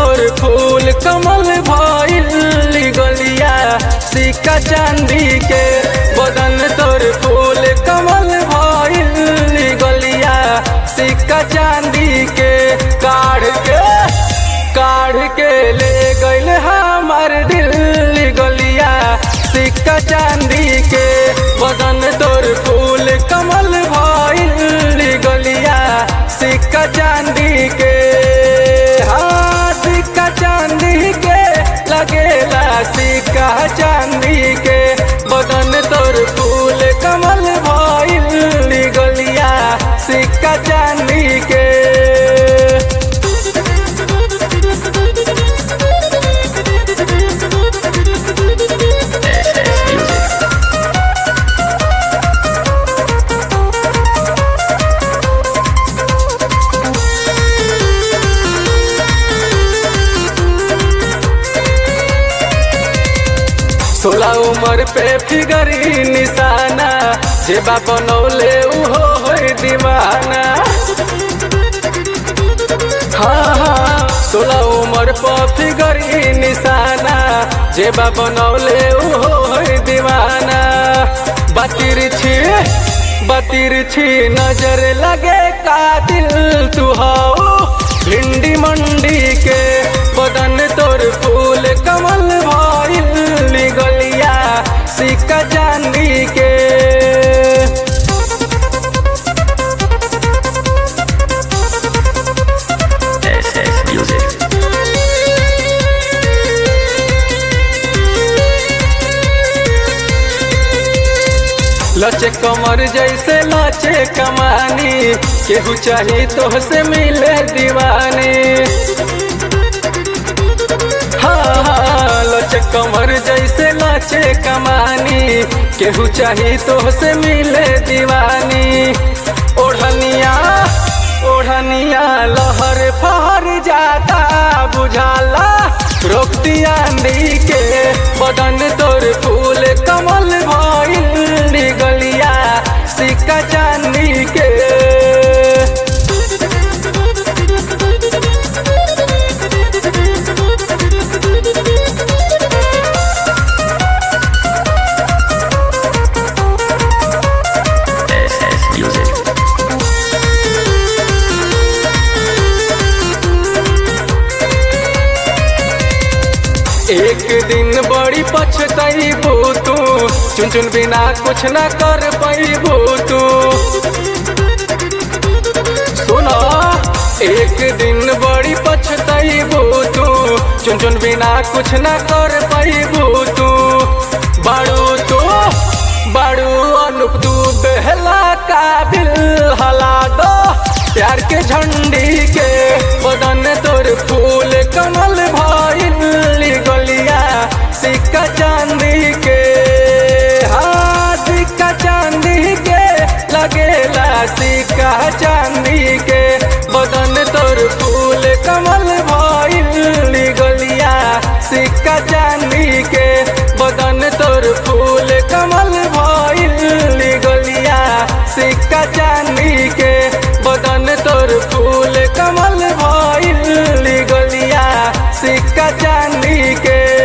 तोर फूल कमल भइल गलिया सिक्का चांदी के बदन तोर फूल कमल भइल गलिया सिक्का चांदी के काढ़ के काढ़ के ले गइल हमार दिल गलिया सिक्का चांदी के बदन तोर फूल कमल भइल गलिया सिक्का चांदी के हाँ सिक्का चांदी के लगेला सिक्का चांदी के बदन तोर फूल कमल भइल गलिया सिक्का चांदी के सोलह उम्र पे फिगरी निशाना जेबा बनौले उहो होई दीवाना हाँ हाँ सोलह उम्र पर फिगरी निशाना जेबा बनौले उहो होई दीवाना बतिर छी बतिर छी नजर लगे कातिल तू हो भिंडी मंडी के बदन तोर फूल कमल भइल गलिया सिक्का चांदी के SS Music. लचे कमर जैसे लचे कमानी केहू चाही तो से मिले दीवानी हाँ हाँ लचे कमर जैसे लचे कमानी केहू चाही तो से मिले दीवानी ओढ़निया ओढ़निया लहर फहर जाता बुझाला रोकती आंधी के बदन तोर फूल कमल भइल गलिया सिक्का चांदी के SS Music. एक दिन बड़ी पछतैबू तू चुन चुन बिना कुछ ना कर पैबू तू सुनो एक दिन बड़ी पछतैबू तू चुन चुन बिना कुछ ना कर पैबू तू बाड़ू तू बाड़ू अनुप तू बेहला काबिल हला दो प्यार के झंडी के बदन तोर फूल कमल भइल गलिया सिक्का चांदी के हाँ सिक्का चांदी के लगेला सिक्का चांदी के बदन तोर फूल कमल भइल गलिया सिक्का चांदी के बदन तोर फूल कमल भइल गलिया सिक्का चांदी के बदन तोर फूल कमल भइल गलिया सिक्का चांदी के